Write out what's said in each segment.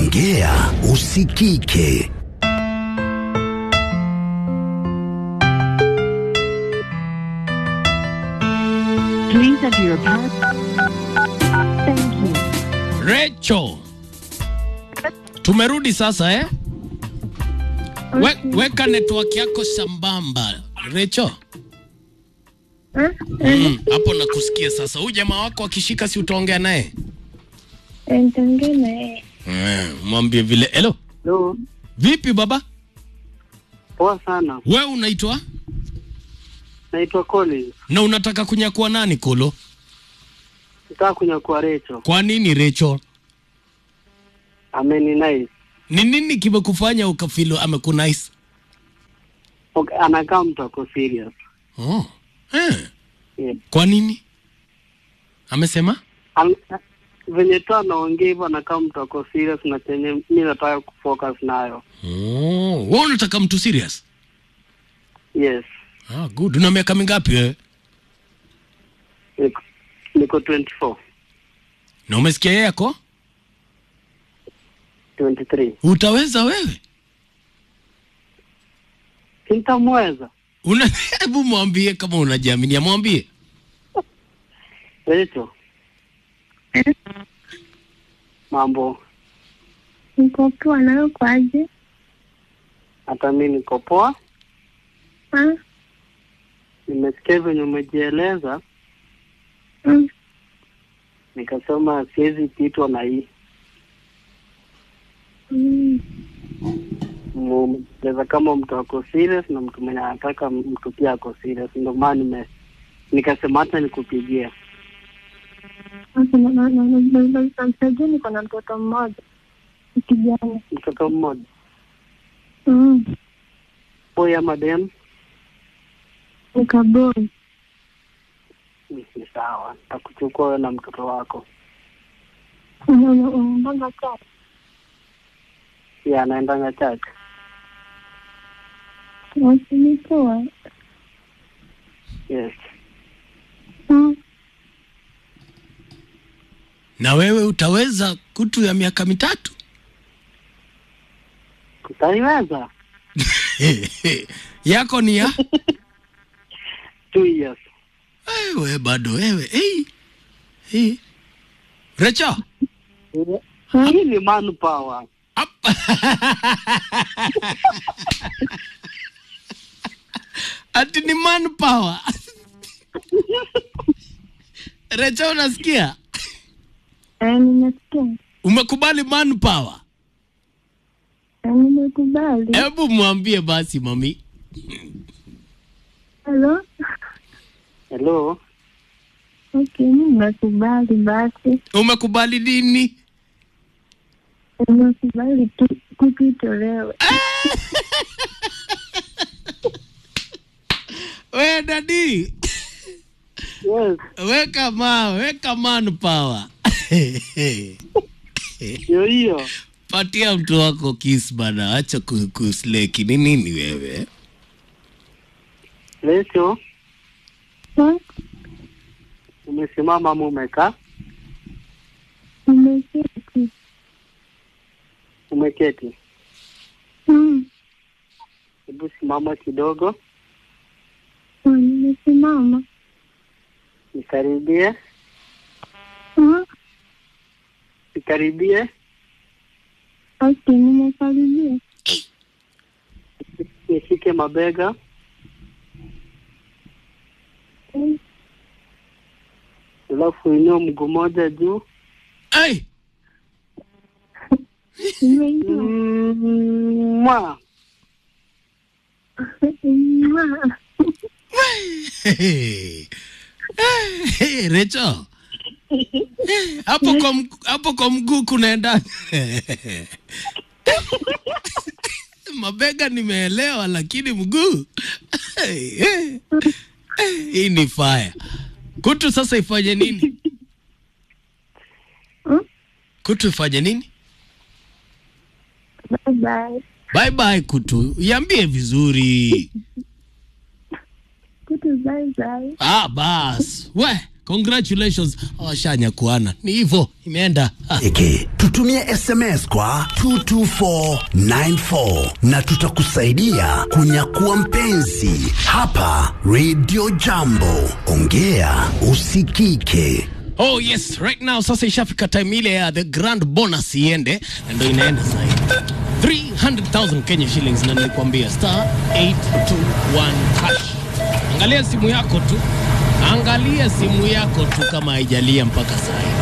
ongea usikike. Please enter your pass. Thank you. Recho, tumerudi sasa eh? We, weka network yako sambamba Recho. Mm, hapo nakusikia sasa. Huyu jamaa wako akishika, si utaongea naye Nitaongea na yeye. Eh, mwambie vile. Hello, Hello. vipi baba? Poa sana. We unaitwa Naitwa Collins. na unataka kunyakua nani Kolo? Nataka kunyakua Recho. Kwa nini Recho? Ameni nice. Ni nini kimekufanya ukafilo amekunice? Okay, anakaa mtu ako serious. Oh. Eh, Yeah. kwa nini? Amesema? An venye tu anaongea hivyo anakaa mtu ako serious na chenye mi nataka kufocus nayo. Oh, wewe unataka mtu serious? Yes. Ah, good. Una miaka mingapi wewe? Niko, niko 24, Na umesikia yeye yako? 23. Utaweza wewe? Sintamweza. Una hebu mwambie kama unajiaminia, mwambie. Recho. Mambo. Niko poa, nawe kwaje? Hata mi niko poa. Ah, Nimesikia venye umejieleza, mm, nikasema siwezi pitwa na hii. mm, mcheza kama mtu ako serious na mtu mwenye anataka mtu pia ako serious, ndio maana nime nikasema hata nikupigia. sasa na- na- na- na- na- na- namsaidia, niko na mtoto mmoja ni kijana. Mtoto mmoja Mm, boy ama dem, ni kaboi. ni ni sawa, nitakuchukua wewe na mtoto wako. Una- una- unaendanga church? Pia anaendanga church. Basi ni poa. Yes, Mm, Na wewe utaweza kutu ya miaka mitatu? utaiweza. Yako ni ya? Two years. Wewe bado wewe. Hey. Hey. Recho. Hii ni manpower. Hapa. Ati ni manpower. Recho unasikia? eh, nimesikia. Umekubali manpower? Eh, nimekubali. Hebu mwambie basi mami. Hello? Hello, Okay, mi nimekubali basi. Umekubali nini? Nimekubali tu kukitolewe. We dadi. yes, Weka ma, weka manpower. hiyo hiyo. Patia mtu wako kiss bana, acha ku- kusleki. Ni nini wewe? Recho, Ah, umesimama ama umekaa? Nimeketi. Umeketi? Mm, Hebu simama kidogo, ah, nimesimama. nikaribie, Ah, nikaribie, Okay, nimekaribia. nishike mabega, Mm, alafu inua mguu moja juu. Hey! Nimeingia. Mwa. Mwah. Hey, hey, Recho. Eh, Hapo kwa mg- hapo kwa mguu kunaenda. Mabega nimeelewa lakini mguu. Hey, hey. Eh, Hii ni fire. Kutu sasa ifanye nini? Mm, Kutu ifanye nini? Bye bye. Bye bye kutu. Iambie vizuri. Kitu bye bye. Ah, bas. We, congratulations awashanya kuana ni hivyo imeenda Ah. Eke, tutumie SMS kwa 22494 na tutakusaidia kunyakua mpenzi hapa Radio Jambo. Ongea usikike. Oh yes, right now sasa ishafika time ile ya the grand bonus iende na ndio inaenda sasa hivi. 300,000 Kenya shillings na nilikwambia star 821 hash. Angalia simu yako tu. Angalia simu yako tu kama haijalia mpaka saa hii.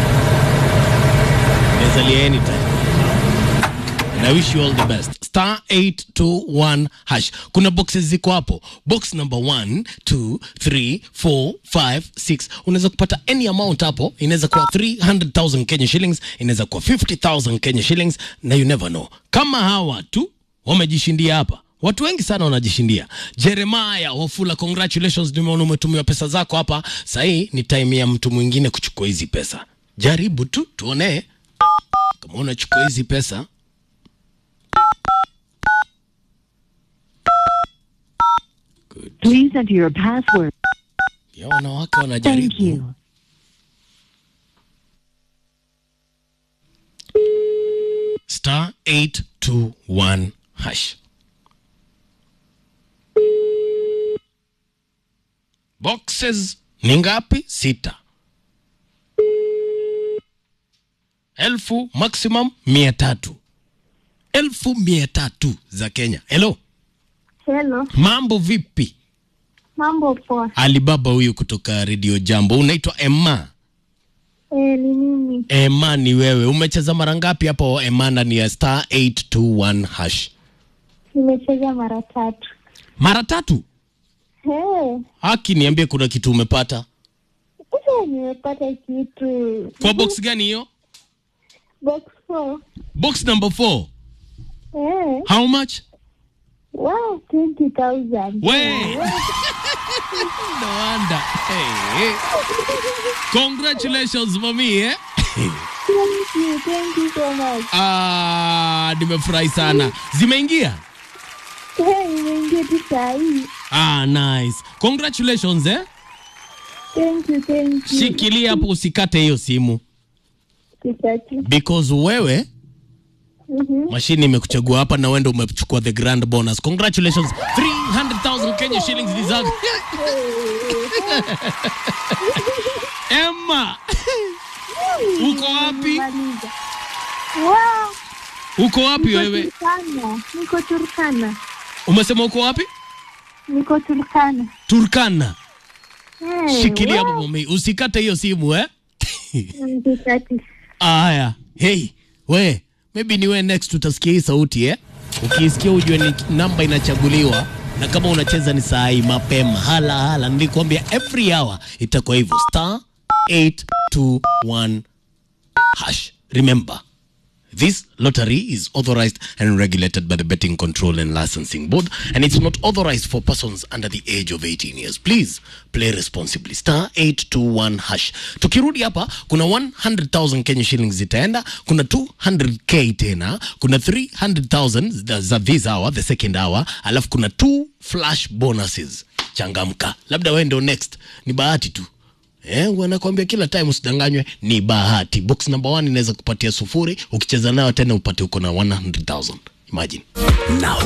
Inaweza lia anytime. And I wish you all the best. Star 821 hash. Kuna boxes ziko hapo. Box number 1, 2, 3, 4, 5, 6. Unaweza kupata any amount hapo. Inaweza kuwa 300,000 Kenya shillings, inaweza kuwa 50,000 Kenya shillings na you never know. Kama hawa tu wamejishindia hapa. Watu wengi sana wanajishindia. Jeremiah Wafula, congratulations, nimeona umetumiwa pesa zako hapa. Sahii ni time ya mtu mwingine kuchukua hizi pesa. Jaribu tu tuone kama unachukua hizi pesa Please enter your password. ya wanawake Thank wanajaribu you. star 821 hash boxes ni ngapi sita elfu maximum mia tatu elfu mia tatu za kenya helo Hello, mambo vipi mambo poa. alibaba huyu kutoka redio jambo unaitwa emma Eh, ni mimi. Ema ni wewe. Umecheza mara ngapi hapo Ema ndani ya star 821 hash? Nimecheza mara tatu. Mara tatu. Hey, Haki niambie kuna kitu umepata. eh, nimepata kitu. Kwa box gani hiyo? Box 4. Box number 4. Eh, How much? wow, 20,000. We. no wonder. Hey, hey. Congratulations mami eh? Thank you, thank you so much. Ah, nimefurahi sana. Zimeingia? Eh, nimeingia tu saa hii. Ah, nice. Congratulations eh? Thank you, thank you. Shikilia hapo usikate hiyo simu Kitatu. because wewe Mhm. mashini imekuchagua hapa na wendo umechukua the grand bonus congratulations 300000 kenya shillings ni zako emma uko wapi Maliza. Wow, uko wapi niko wewe Turkana. Niko Turkana. umesema uko wapi Niko Turkana. turkana Eh, shikilia wow. hapo mami usikate hiyo simu eh Mm, Kitatu. aya hey we maybe ni we next utasikia hii sauti eh ukiisikia ujue ni namba inachaguliwa na kama unacheza ni saa hii mapema hala hala nilikwambia every hour itakuwa hivyo star 821 hash remember This lottery is authorized and regulated by the Betting Control and Licensing Board, and it's not authorized for persons under the age of 18 years. Please play responsibly. Star 821 hash. Tukirudi hapa, kuna 100,000 Kenya shillings zitaenda, kuna 200k tena, kuna 300,000 za- za this hour, the second hour, alafu kuna two flash bonuses. Changamka. Labda wewe ndio next. Ni bahati tu. Eh, wanakwambia kila time usidanganywe, ni bahati. Box number one inaweza kupatia sufuri, ukicheza nayo tena upate uko na 100,000. Imagine. Na